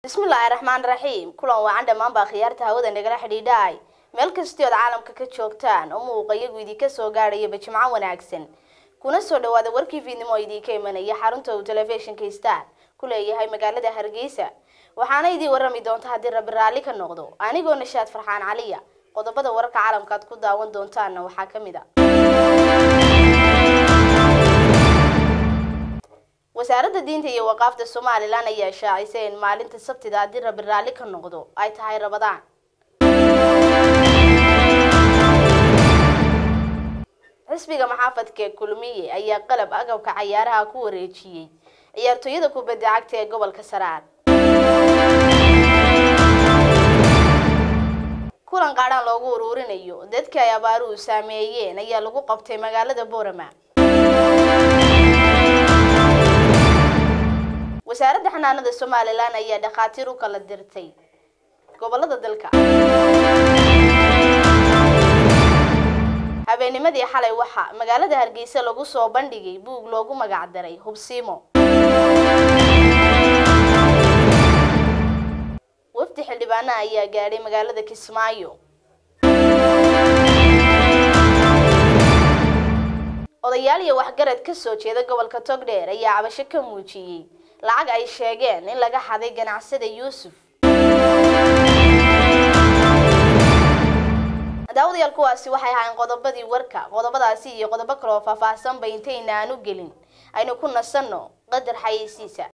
bismillaahi raxmaan raxiim kulan wacan dhammaanbaa khiyaarta hawada nagala xidhiidhaay meel kastii ood caalamka ka joogtaan oo muuqa iyagu idinka soo gaadhayaba jimco wanaagsan kuna soo dhawaada warkii fiidnimo oo idinka imanaya xarunta uu telefishinka star ku leeyahay magaalada hargeysa waxaana idii warrami doonta haddii rabbi raalli ka noqdo anigoo nashaad farxaan caliya qodobada wararka caalamka aad ku daawan doontaanna waxaa ka mid a wasaaradda diinta iyo waqaafta somalilan ayaa shaacisay in maalinta sabtida haddii rabbi raalli ka noqdo ay tahay rabadaan xisbiga maxaafadka kulmiye ayaa qalab agabka cayaaraha ku wareejiyey ciyaartooyada kubadda cagta ee gobolka saraar kulan qaadhaan loogu uruurinayo dadka ay abaaruhu saameeyeen ayaa lagu qabtay magaalada boorama wasaaradda xanaanada somalilan ayaa dhakhaatiir u kala dirtay gobolada dalka habeennimadii xalay waxaa magaalada hargeysa lagu soo bandhigay buug loogu magac daray hubsiimo wafdi xildhibaana ayaa gaadhay magaalada kismaayo odayaal iyo waxgarad ka soo jeeda gobolka togdheer ayaa cabasho ka muujiyey lacag ay sheegeen in laga xaday ganacsada yuusuf daawadayaal kuwaasi waxay ahayn qodobadii warka qodobadaasi iyo qodobo kale oo faahfaahsanba intayna aan u gelin aynu ku nasanno qadar xayeysiisa